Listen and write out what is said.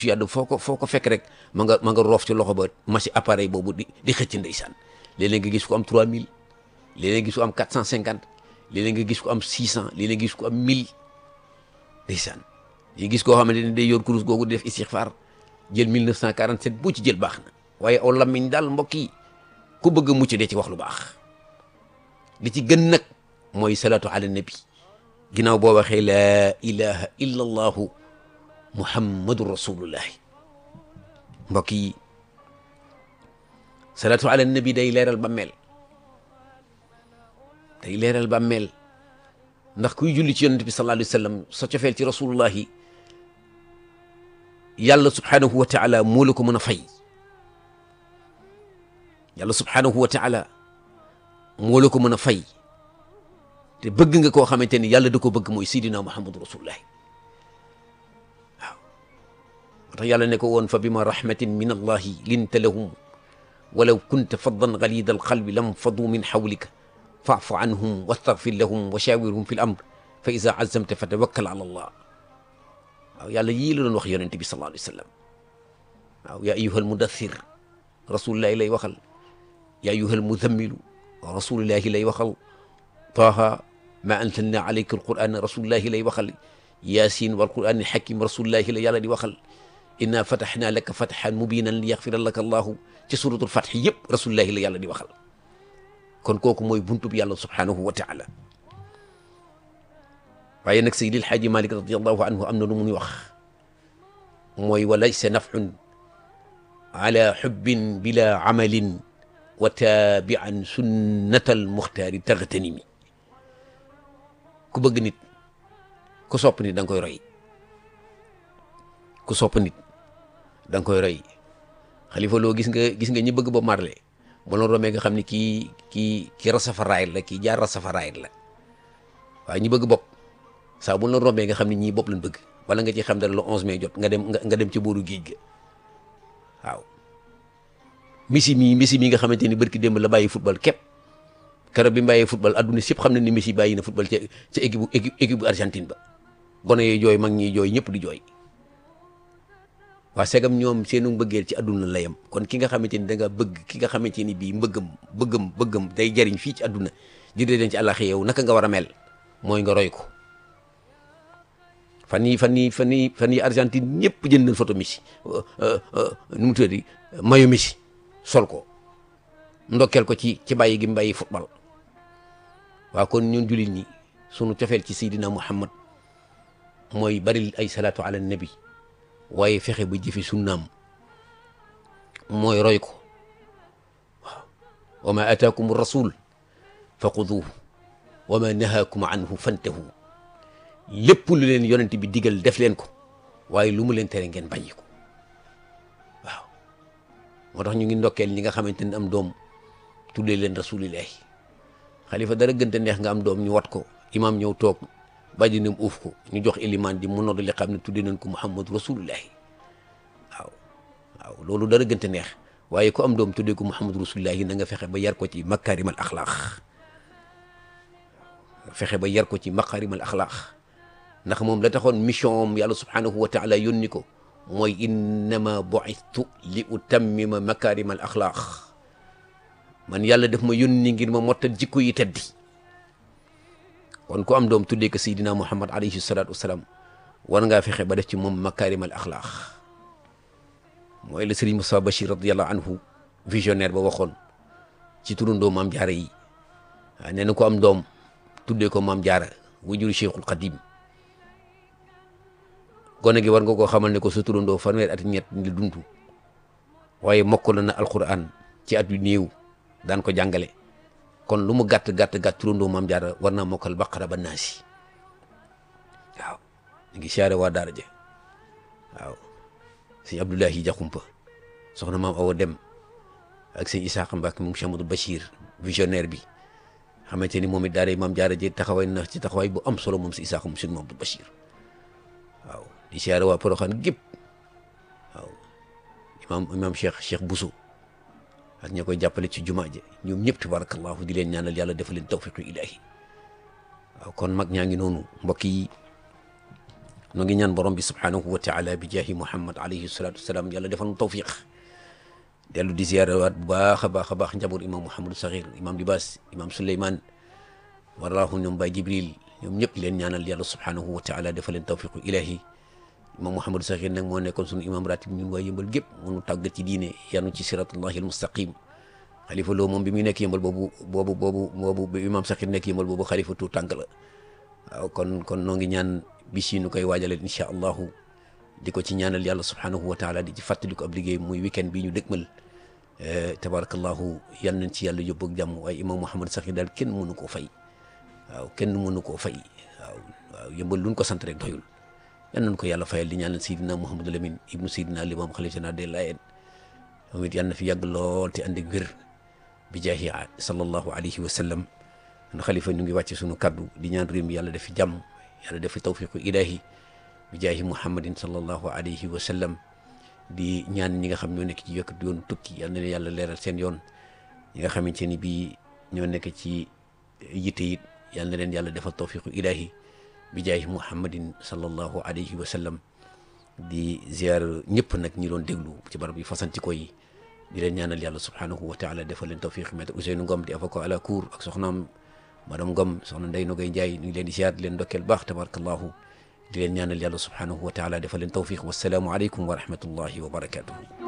yàdd foo ko foo ko fekk rek ma nga ma nga roof ci loxo ba machine appareil boobu di di xëcc ndeysaan léeg-léeg nga gis ko am 3000 léeg-léeg nga gis ko am 450 léeg-léeg nga gis ko am 600 léeg-léeg nga gis ko am 1000 ndeysaan yi gis koo xamante ne day yor kurus googu di def istixfaar jël 1947 boo ci jël baax na waaye aw lamiñ daal mbokk yi ku bëgg a mucc dee ci wax lu baax li ci gën nag mooy salaatu ala nabi ginnaaw boo waxee laa ilaha illa allahu muhammadu rasulullahi mbokk yi salaatu ala nabi day leeral bàmmeel day leeral bàmmeel ndax kuy julli ci yonent bi sallallahu alayhi wa sallam sa cofeel ci rasulullahi yàlla subhanahu wa taala moo la ko mën a fay yàlla subhanahu wa taala moo la ko mën a fay te bëgg nga koo xamante ni yàlla da ko bëgg mooy sidina muhammadu rasulullahi waaw moo tax yàlla ne ko woon fa bima rahmatin min allahi linta lahum walaw kunta faddan galida alqalbi lam fadu min xawlika faafu anhum wastaghfir lahum wa shawirhum fi l amr fa ida azamta fa tawakkal ala allah waaw yàlla yii la doon wax yonente bi sallallahu alayhi wa sallam waaw yaa ayuha almudathir rasulillahi lay waxal yaa ayuha almuzammilu rasulillahi lay waxal taaha ma anzalna alayka alquran rasulillahi lay waxal yasin walquran alhakim rasulillahi la yàlla di waxal inna fataxna laka fatxan mubinan li yaxfira laka allahu ci suratul fatx yëpp rasulillahi la yàlla di waxal kon kooku mooy buntu bi yàlla subhanahu wa taala waaye nag Seydil Xaaji Malik radiallahu anhu am na lu muy wax mooy wa laysa nafun ala xubbin bila amalin wa taabian sunnatal muxtaari taxtanimi ku bëgg nit ku sopp nit da nga koy roy ku sopp nit da nga koy roy xalifa loo gis nga gis nga ñi bëgg ba marle ba loon romee nga xam ne kii kii kii rasafaraayit la kii jaar rasafaraayit la waaye ñi bëgg bopp saa bu la rombee nga xam ne ñii bopp lañ bëgg wala nga ci xam dara le 11 mai jot nga dem nga dem ci booru géej ga waaw Messi mii Messi mii nga xamante ni barki démb la bàyyi football képp keroog bi mu bàyyee football adduna si yëpp xam na ni Messi bàyyi na football ca ca équipe équipe équipe bu Argentine ba gone yi jooy mag ñi jooy ñëpp di jooy waa segam ñoom seenu bëggeel ci adduna la yem kon ki nga xamante ni da nga bëgg ki nga xamante ni bii mbëggam bëggam bëggam day jariñ fii ci adduna di dee den ci àllaxi yow naka nga war a mel mooy nga roy ko fan yii fan yii fan yii fan yii Argentine ñëpp jënd nañ photo Messi nu mu tuddati mayo Messi sol ko ndokkeel ko ci ci bàyyi gi mu bàyyi football waaw kon ñun jullit ñi sunu cofeel ci Seydina Muhammad mooy bari ay salaatu ala nabi waaye fexe ba jëfe sunnaam mooy roy ko waaw wa ma ataakum rasul fa xuduuhu wa ma nahaakum anhu fantahu lépp lu leen yonent bi digal def leen ko waaye lu mu leen tere ngeen bàyyi ko waaw moo tax ñu ngi ndokkeel ñi nga xamante ne am doom tuddee leen rasulillahi xalifa dara gënte neex nga am doom ñu wat ko imaam ñëw toog bàjjinam uuf ko ñu jox ilimaan di mu nodd li xam ne tuddee nañ ko muhammadu rasulillahi waaw waaw loolu dara gënte neex waaye ku am doom tuddee ko muhammadu rasulillahi na nga fexe ba yar ko ci makarimal axlaax fexe ba yar ko ci makarimal axlaax ndax moom la taxoon mission am yàlla subhanahu wa taala yónni ko mooy innama bu'istu li utammima makarimal axlaaq man yàlla def ma yónni ngir ma mottal jikko yi teddi kon ku am doom tuddee ko Seydina Muhammad alayhi salaatu wasalaam war ngaa fexe ba def ci moom makarimal axlaaq mooy la Sëriñ Moussa Bachir radiallahu anhu visionnaire ba waxoon ci turandoo maam jaara yi waaw nee na ko am doom tuddee ko maam jaara wujuru Cheikhul Qadim gone gi war nga koo xamal ne ko sa turandoo fanweer at ñett la dund waaye mokkal na alquran ci at yu néew daan ko jàngale kon lu mu gàtt gàtt gàtt turandoo maam jaara war naa mokkal baqara ba naasi waaw ñu ngi siyaare waa daara ja waaw sëñ Abdoulahi Jaxumpa soxna maam Awa Dem ak sëñ Isaaxa Mbàkke moom Cheikh Amadou Bachir visionnaire bi xamante ni moom it daara maam jaara ji taxawaay na ci taxawaay bu am solo moom si Isaaxa moom sëñ Mamadou Bachir waaw di siyaare waa Poroxaan gépp waaw imaam imaam Cheikh Cheikh Bousso ak ña koy jàppale ci jumaa ji ñoom ñëpp tabarakallahu di leen ñaanal yàlla defal leen tawfiqu ilahi waaw kon mag ñaa ngi noonu mbokk yi nu ngi ñaan borom bi subhanahu wa taala bi jaahi muhammad alayhi salatu wasalaam yàlla defal nu tawfiq dellu di ziyaarawaat bu baax a baax a baax njaboot imam Mouhamadou Sakhir imam Libaas imam Souleymane waraahu ñoom Baye Jibril ñoom ñëpp leen ñaanal yàlla subhanahu wa taala defal leen tawfiqu ilahi imam Mouhamadou Sakhir nag moo nekkoon sunu imam ratib ñun waa yëmbal gépp mënu tàggat ci diine yanu ci siratullahi al mustaqim xalifa loo moom bi muy nekk yëmbal boobu boobu boobu boobu bi imam Sakhir nekk yëmbal boobu xalifa tu tànk la waaw kon kon noo ngi ñaan bis yi nu koy waajalal incha allahu di ko ci ñaanal yàlla subhanahu wa taala di ci fàttali ko ab liggéey muy weekend bi ñu dëgmal tabarakallahu yal nañ ci yàlla yóbbu ak jàmm waaye imam Mouhamadou Sakhir daal kenn mënu koo fay waaw kenn mënu koo fay waaw waaw yëmbal luñ ko sant rek doyul yal nañ ko yàlla fayal di ñaanal Seydina Mouhamadou Lamine ibnu Seydina Limam xalifa général des Layènes moom it yal na fi yàgg lool te ànd ak wér bi jaahi sallallahu alayhi wa sallam na xalifa ñu ngi wàcce sunu kaddu di ñaan réew mi yàlla def fi jàmm yàlla def fi tawfiqu ilahi bi jaahi muhammadin sallallahu alayhi wa sallam di ñaan ñi nga xam ñoo nekk ci yokk yoon tukki yal na leen yàlla leeral seen yoon ñi nga xamante ni bii ñoo nekk ci yitte it yal na leen yàlla defal tawfiqu ilahi bi jaahi muhammadin sallallahu alayhi wa sallam di ziar ñëpp nag ñi doon déglu ci barab yi fasanti ko yi di leen ñaanal yàlla subhanahu wa taala defal leen tawfiq maître Ousseynou Ngom di avocat à la cour ak soxnaam madame Ngom soxna Ndeye Nogay Ndiaye ñu ngi leen di ziar di leen ndokkeel baax tabarakallahu di leen ñaanal yàlla subhanahu wa taala defal leen tawfiq wasalaamu aleykum wa rahmatullahi wa barakatuhu